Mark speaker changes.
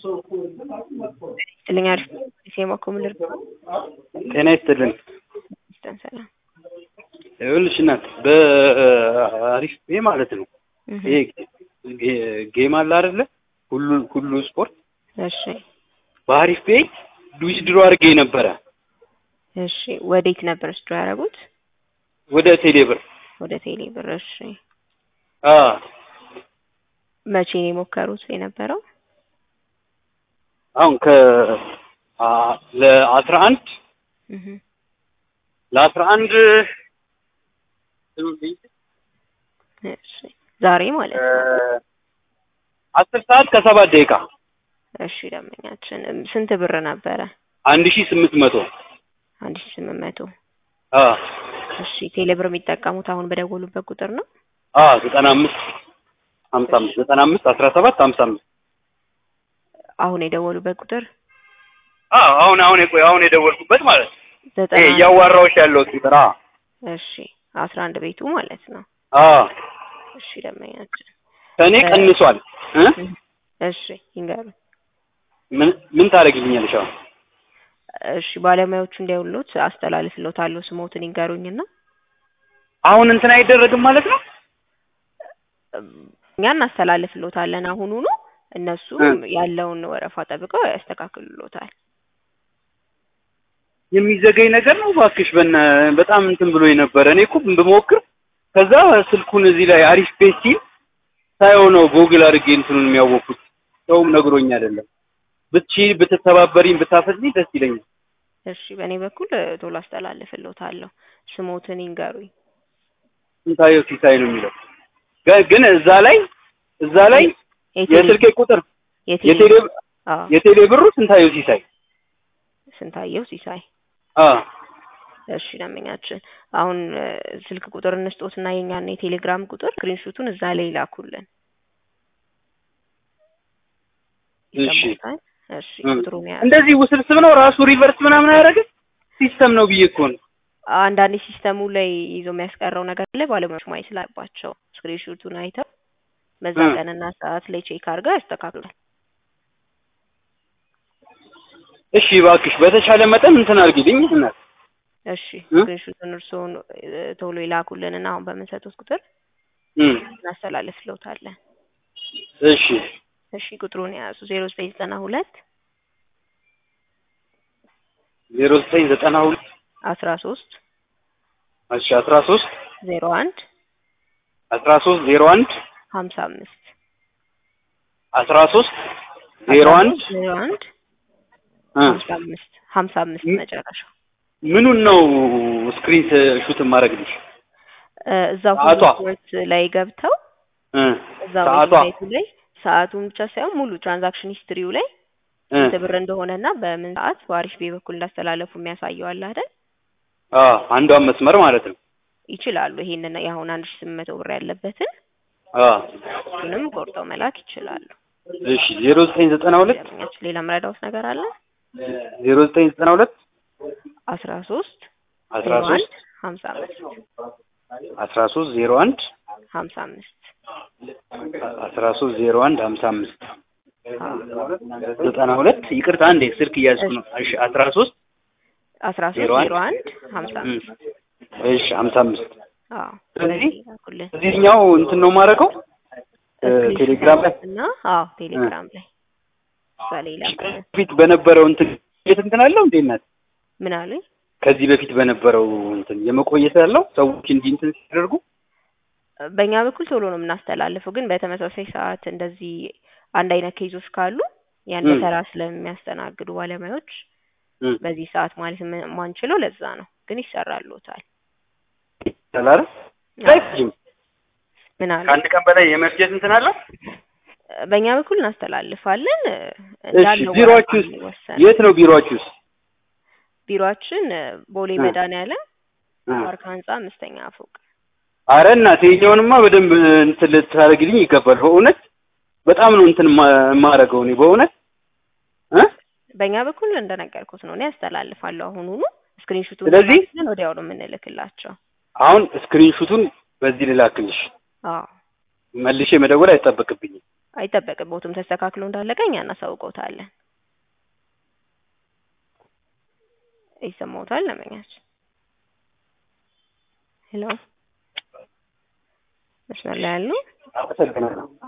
Speaker 1: ይስጥልኝ አሪፍ ሴማ ኮምልር
Speaker 2: ጤና ይስጥልን።
Speaker 1: ይስጠን ሰላም
Speaker 2: ይኸውልሽ እናት በአሪፍ ፔ ማለት ነው ይሄ ጌ- ጌም አለ አይደለ? ሁሉ ሁሉ ስፖርት
Speaker 1: እሺ
Speaker 2: በአሪፍ ፔ ዊዝድሮ አድርጌ ነበረ
Speaker 1: እሺ ወዴት ነበር ስድሮ ያደረጉት
Speaker 2: ወደ ቴሌብር
Speaker 1: ወደ ቴሌ ብር እሺ
Speaker 2: አ
Speaker 1: መቼ ነው የሞከሩት የነበረው
Speaker 2: አሁን ከ አ ለአስራ አንድ
Speaker 1: እህ
Speaker 2: ለአስራ አንድ
Speaker 1: እሺ ዛሬ ማለት ነው
Speaker 2: አስር ሰዓት ከሰባት ደቂቃ
Speaker 1: እሺ ደንበኛችን እም፣ ስንት ብር ነበረ
Speaker 2: አንድ ሺህ ስምንት መቶ
Speaker 1: አንድ ሺህ ስምንት መቶ
Speaker 2: አ
Speaker 1: እሺ ቴሌ ብር የሚጠቀሙት አሁን በደወሉበት ቁጥር ነው
Speaker 2: አ ዘጠና አምስት ሀምሳ አምስት ዘጠና አምስት አስራ ሰባት ሀምሳ አምስት
Speaker 1: አሁን የደወሉበት ቁጥር
Speaker 2: አ አሁን አሁን የቆይ አሁን የደወልኩበት ማለት ነው ይሄ
Speaker 1: ዘጠና
Speaker 2: እያዋራሁሽ ያለሁት ቁጥር አ
Speaker 1: እሺ አስራ አንድ ቤቱ ማለት ነው
Speaker 2: አ
Speaker 1: እሺ ደንበኛችን
Speaker 2: ከእኔ ቀንሷል እ
Speaker 1: እሺ ይንገሩ
Speaker 2: ምን ምን ታደርግልኛለሽ አሁን
Speaker 1: እሺ ባለሙያዎቹ እንዲያውሉት አስተላልፍልዎታለሁ ስሞትን ይንገሩኝና
Speaker 2: አሁን እንትን አይደረግም ማለት ነው
Speaker 1: እኛ እናስተላልፍልዎታለን አሁኑኑ እነሱ
Speaker 2: እ።
Speaker 1: ያለውን ወረፋ ጠብቀው ያስተካክሉልዎታል
Speaker 2: የሚዘገኝ ነገር ነው እባክሽ በነ በጣም እንትን ብሎ የነበረ እኔ እኮ ብሞክር ከዛ ስልኩን እዚህ ላይ አሪፍ ፔጅ ሲል ሳየው ነው ጎግል አድርጌ እንትኑን የሚያወቅኩት ሰውም ነግሮኝ አይደለም ብትቺ ብትተባበሪኝ ብታፈጥኝ ደስ ይለኛል
Speaker 1: እሺ በእኔ በኩል እ፣ ቶሎ አስተላልፍልዎታለሁ ስሞትን ይንገሩኝ
Speaker 2: ስንታየው ሲሳይ ነው የሚለው ግ- ግን እዛ ላይ እዛ ላይ የስልኬ ቁጥር
Speaker 1: የቴሌ
Speaker 2: የቴሌ
Speaker 1: አዎ
Speaker 2: የቴሌ ብሩ ስንታየው ሲሳይ
Speaker 1: ስንታየው ሲሳይ
Speaker 2: አ
Speaker 1: እሺ ደንበኛችን አሁን እ፣ ስልክ ቁጥር እንስጦትና የኛና የቴሌግራም ቁጥር ስክሪንሹቱን እዛ ላይ ይላኩልን
Speaker 2: እሺ
Speaker 1: ይሰማዎታል እሺ
Speaker 2: እ።
Speaker 1: ቁጥሩን ያዙ
Speaker 2: እንደዚህ ውስብስብ ነው ራሱ ሪቨርስ ምናምን አያደርግም ሲስተም ነው ብዬ እኮ ነው
Speaker 1: አንዳንዴ ሲስተሙ ላይ ይዞ የሚያስቀረው ነገር አለ ባለሙያዎች ማየት ስላለባቸው ስክሪንሹቱን አይተው በዛ
Speaker 2: እ።
Speaker 1: ቀንና ሰዓት ላይ ቼክ አድርገው ያስተካክሉታል
Speaker 2: እሺ እባክሽ በተቻለ መጠን እንትን አድርጊልኝ እናት
Speaker 1: እሺ
Speaker 2: እ?
Speaker 1: ስክሪንሹቱን እርስዎን እ፣ ቶሎ ይላኩልንና አሁን በምንሰጡት ቁጥር
Speaker 2: እም
Speaker 1: እናስተላልፍልዎታለን
Speaker 2: እሺ
Speaker 1: እሺ ቁጥሩን የያዙ ዜሮ ዘጠኝ ዘጠና ሁለት
Speaker 2: ዜሮ ዘጠኝ ዘጠና ሁለት
Speaker 1: አስራ ሶስት
Speaker 2: እሺ አስራ ሶስት
Speaker 1: ዜሮ አንድ
Speaker 2: አስራ ሶስት ዜሮ አንድ
Speaker 1: ሀምሳ አምስት
Speaker 2: አስራ ሶስት ዜሮ አንድ
Speaker 1: ዜሮ አንድ
Speaker 2: እ
Speaker 1: ሀምሳ አምስት ሀምሳ አምስት
Speaker 2: ም-
Speaker 1: መጨረሻው
Speaker 2: ምኑን ነው ስክሪን ሹት የማደርግልሽ?
Speaker 1: እ፣ እዛው
Speaker 2: ሰዓቷ?
Speaker 1: ሪፖርት ላይ ገብተው
Speaker 2: እ
Speaker 1: እዛው
Speaker 2: ሰዓቷ?
Speaker 1: ዌብሳይቱ ላይ ሰዓቱን ብቻ ሳይሆን ሙሉ ትራንዛክሽን ሂስትሪው ላይ
Speaker 2: እ
Speaker 1: ስንት ብር እንደሆነና በምን ሰዓት በአሪፍ ቤ በኩል እንዳስተላለፉ የሚያሳየው አለ አይደል?
Speaker 2: አ አንዷን መስመር ማለት ነው።
Speaker 1: ይችላሉ። ይሄንን የአሁን አንድ ሺ ስምንት መቶ ብር ያለበትን
Speaker 2: አ
Speaker 1: እሱንም ቆርጠው መላክ ይችላሉ።
Speaker 2: እሺ ዜሮ ዘጠኝ ዘጠና ሁለት
Speaker 1: ደንበኛችን ሌላ መረዳውት ነገር አለ?
Speaker 2: ዜሮ ዘጠኝ ዘጠና ሁለት
Speaker 1: አስራ ሶስት
Speaker 2: አስራ
Speaker 1: ዜሮ አንድ
Speaker 2: ሶስት
Speaker 1: ሀምሳ አምስት
Speaker 2: አስራ ሶስት ዜሮ አንድ
Speaker 1: ሀምሳ አምስት
Speaker 2: አስራ ሶስት ዜሮ አንድ ሀምሳ አምስት ዘጠና ሁለት ይቅርታ አንዴ ስልክ እያዝኩ ነው። እሺ አስራ ሶስት
Speaker 1: አስራ ሶስት
Speaker 2: ዜሮ አንድ
Speaker 1: ዜሮ አንድ ሀምሳ
Speaker 2: እም
Speaker 1: አምስት
Speaker 2: እሺ ሀምሳ አምስት
Speaker 1: አዎ
Speaker 2: ስለዚህ
Speaker 1: በዚህ ላኩልን።
Speaker 2: እዚህኛው እንትን ነው የማደርገው እ ቴሌግራም ላይ
Speaker 1: እና አዎ ቴሌግራም ላይ እዛ ላይ ላኩልን።
Speaker 2: በፊት በነበረው እንትን የት እንትን አለው እንዴ እናት
Speaker 1: ምን አሉኝ?
Speaker 2: ከዚህ በፊት በነበረው እንትን የመቆየት ያለው ሰዎች እንዲህ እንትን ሲያደርጉ
Speaker 1: በእኛ በኩል ቶሎ ነው የምናስተላልፈው፣ ግን በተመሳሳይ ሰዓት እንደዚህ አንድ አይነት ኬዞች ካሉ ያን
Speaker 2: ም።
Speaker 1: በተራ ስለሚያስተናግዱ ባለሙያዎች
Speaker 2: እም
Speaker 1: በዚህ ሰዓት ማለት ም- የማንችለው ለዛ ነው። ግን ይሰራልዎታል።
Speaker 2: ተላረ አይፈጅም።
Speaker 1: ምን አሉ?
Speaker 2: ከአንድ ቀን በላይ የመፍጀት እንትን አለው።
Speaker 1: በእኛ በኩል እናስተላልፋለን።
Speaker 2: እሺ
Speaker 1: እንዳለው
Speaker 2: ቢሮአችሁስ
Speaker 1: ወረፋ የሚወሰን
Speaker 2: የት ነው ቢሮአችሁስ?
Speaker 1: ቢሮአችን ቦሌ
Speaker 2: እ።
Speaker 1: መድኃኒዓለም
Speaker 2: እ።
Speaker 1: ፓርክ ህንጻ አምስተኛ ፎቅ።
Speaker 2: አረ እናቴ ይኸኛውንማ በደንብ እንትን ልታደርግልኝ ይገባል። በእውነት በጣም ነው እንትን ማ- የማደርገው እኔ በእውነት እ
Speaker 1: በእኛ በኩል እንደነገርኩት ነው እኔ ያስተላልፋለሁ አሁኑኑ ስክሪንሹቱን
Speaker 2: ስለዚህ
Speaker 1: ላክልን ወዲያው ነው የምንልክላቸው።
Speaker 2: አሁን ስክሪንሹቱን በዚህ ልላክልሽ
Speaker 1: አዎ
Speaker 2: መልሼ መደወል አይጠበቅብኝም።
Speaker 1: አይጠበቅቦትም። ተስተካክሎ እንዳለቀ እኛ እናሳውቀውታለን። ይሰማዎታል ደንበኛችን? ሄሎ መስመር ላይ ያሉ
Speaker 2: አመሰግናለሁ።